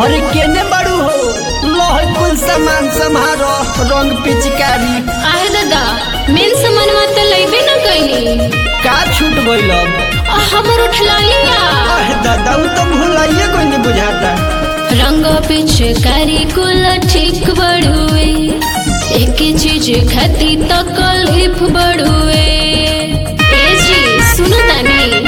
अरे केने बाड़ू हो लह कुल सामान संभारो रंग पिचकारी आहे दादा मेन सामानवा त लइबे न कइली का छूट गइल अब आ हमर उठला लिया अहे दादा उ तो भुलाइए कोई नहीं बुझाता रंग पिचकारी कुल ठीक बड़ुए एक चीज खाती तो कलिफ बड़ुए ए जी सुनो तानी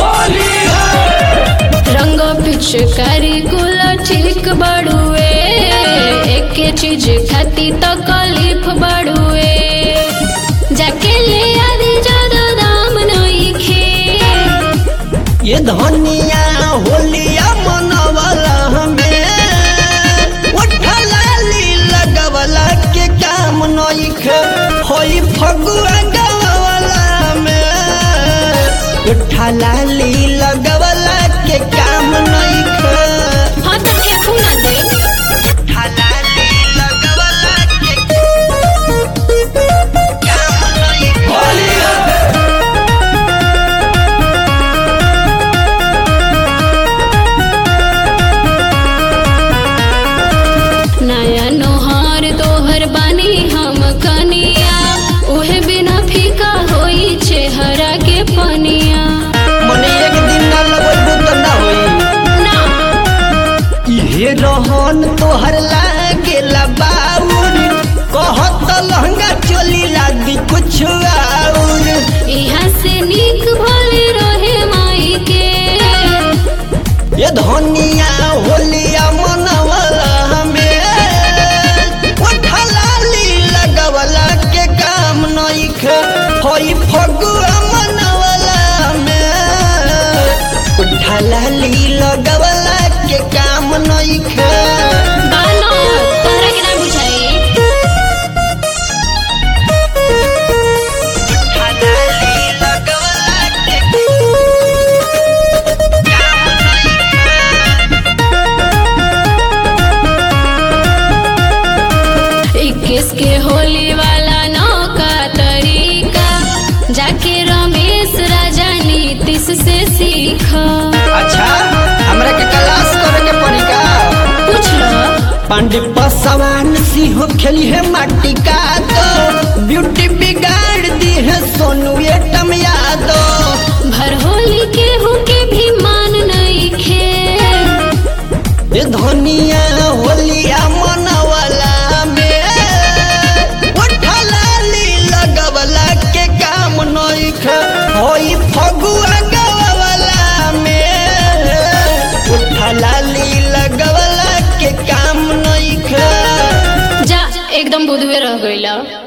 रंग पिचकारी कुल ठीक बड़ुए एक चीज खाती तो कलिफ बड़ुए जाके ले आदि ज्यादा दाम नइखे ये धनिया होलिया मनवला हमें उठलाली लगवला के काम नइखे होई फगुआ गवला में उठलाली लगवला के काम नइखे हाँ तो ठेकू ना दे उठलाली लगवला के काम नइखे नया नोहार तोहर बानी हम कनिया उहे बिना फीका होई चेहरा के पनिया मने एक दिन ना लगबू त ना होई ना इहे रहन तोहर लागेला बाउर कहत लहंगा चोली लादी कुछ आउर यहाँ से नीक भले रहे माई के ये धनिया होलिया मनवला हमें उठलाली लगवला के काम नइखे होई फगुआ मनवला में उठलाली लगवला के काम नइखे बानो तोहरा के ना बुझाई उठलाली लगवला के इक्कीस के होली वाला नौका तरीका जाके रमेश राजा नीतीश से सीखा अच्छा हमरा के क्लास करे के पड़ी का पूछ लो पांडे पसवान सिंह खेली है माटी का तो ब्यूटी बिगाड़ दी है सोनू एटम यादव भर होली के के भी मान नहीं खे ये धनिया होलिया मनवला में उठलाली लगवला के काम नइखे होई फगुआ गवला में उठलाली लगवला के काम नइखे जा एकदम बुधवे रह गईला